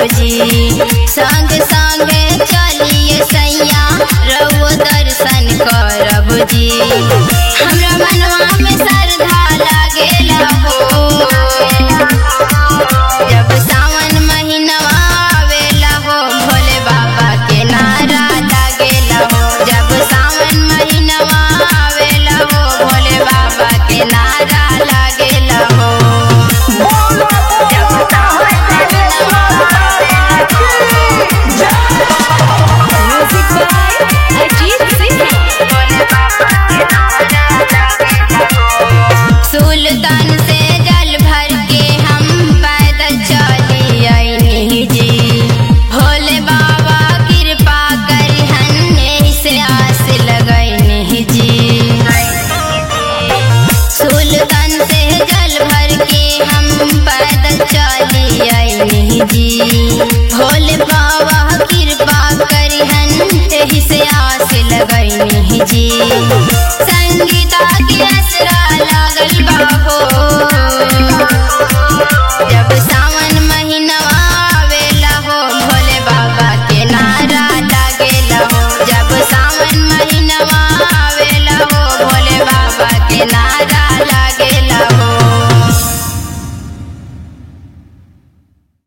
जी संग संग चलिए सैया रउओ दर्शन करब जी हमरा मनवा में श्रद्धा लागेला हो जब सावन महीनवा आवेला हो भोले बाबा के नारा लागेला हो जब सावन महीनवा आवेला हो भोले बाबा के नारा लागेला हो Music by Ajit Singh. सुल्तान से जल भर के हम पैदल चली आईनी जी भोले बाबा कृपा करिहन से आस लगैनी जी सुल्तान से जल भर के हम पैदल चली आईनी जी भोले बाबा कृपा करिहन से आस लगैनी जी संगीता के असरा लागल बा हो